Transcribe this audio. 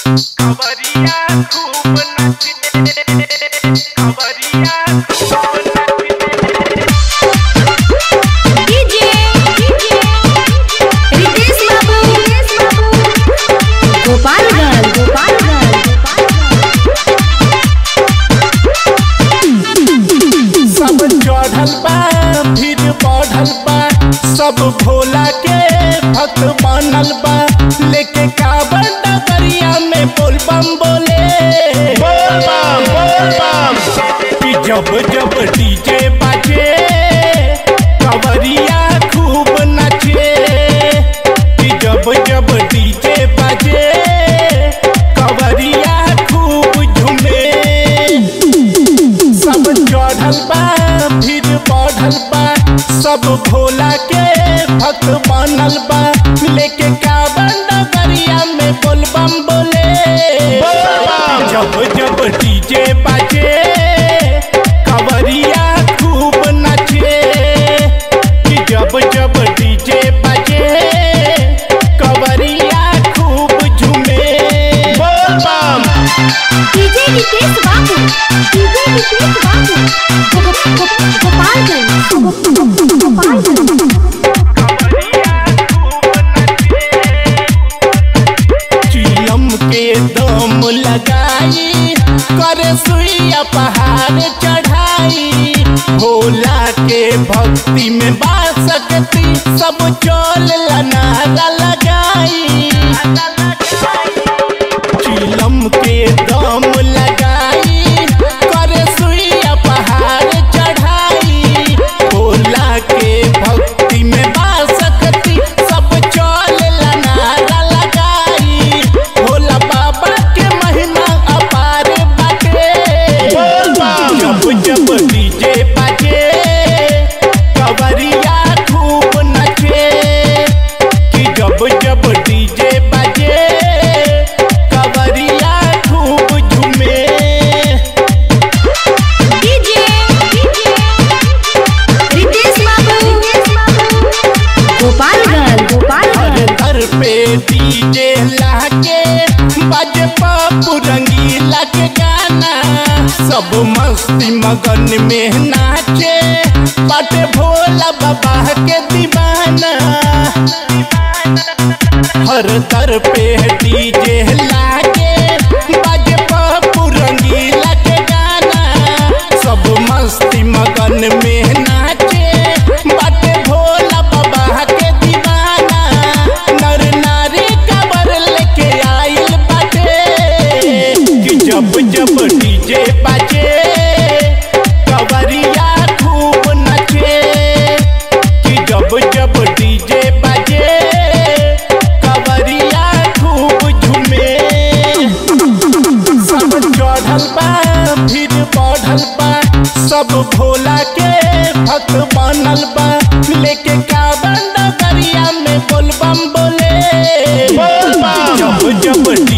खबरिया खूब नचले खबरिया खूब नचले डीजे रितेश बाबू गोपालगंज गोपालगंज सब चढ़ल बा फिर बढ़ल बा सब भोला के भक्त बनल बा लेके काबर डगरिया में बोल बम बोले बोल बम बोल बम कि जब जब डीजे बाजे कवरिया खूब नचे कि जब जब डीजे बाजे कवरिया खूब झूमे सब चढ़ल बा फिर बढ़ल बा सब भोला के भक्त बनल बा लेके काबर डगरिया में बोल बम बोले जब जब डीजे बाजे कवरिया खूब नचे कि जब जब डीजे बाजे कवरिया खूब झूमे बोल बम डीजे रितेश बाबू डीजे रितेश बाबू गो- गो- गोपालगंज गो- गोपालगंज खबरिया खूब नचले चिलम के दम लगाई करे सुइया पहाड़ चढ़ाई भोला के भक्ति में बा सकती सब चल नारा लगाई चिलम के दम लगाई करे सुइया पहाड़ चढ़ाई भोला के भक्ति में बा सकती सब चल नारा लगाई भोला बाबा के महिमा अपार बाटे जब जब डीजे बाजे कवरिया खूब नचे कि जब जब डीजे बाजे कवरिया खूब झूमे डीजे रितेश बाबू गोपालगंज हर गोपालगंज घर पे डीजे लाके बाजे पापू रंगीला के गाना सब मस्ती मगन में नाचे बाटे भोला बाबा के दीवाना हर दर पे डीजे लाके बाजे पापू रंगीला के गाना सब मस्ती मगन में नाचे बाटे भोला बाबा के दीवाना नर नारी कबर लेके आइल बाटे कि जब जब डीजे बाजे कवरिया खूब नचे कि जब जब डीजे बाजे कवरिया खूब झूमे सब चढ़ल बा फिर बढ़ल बा सब भोला के भक्त बनल बा लेके काबर डगरिया में बोल बम बोले जब जब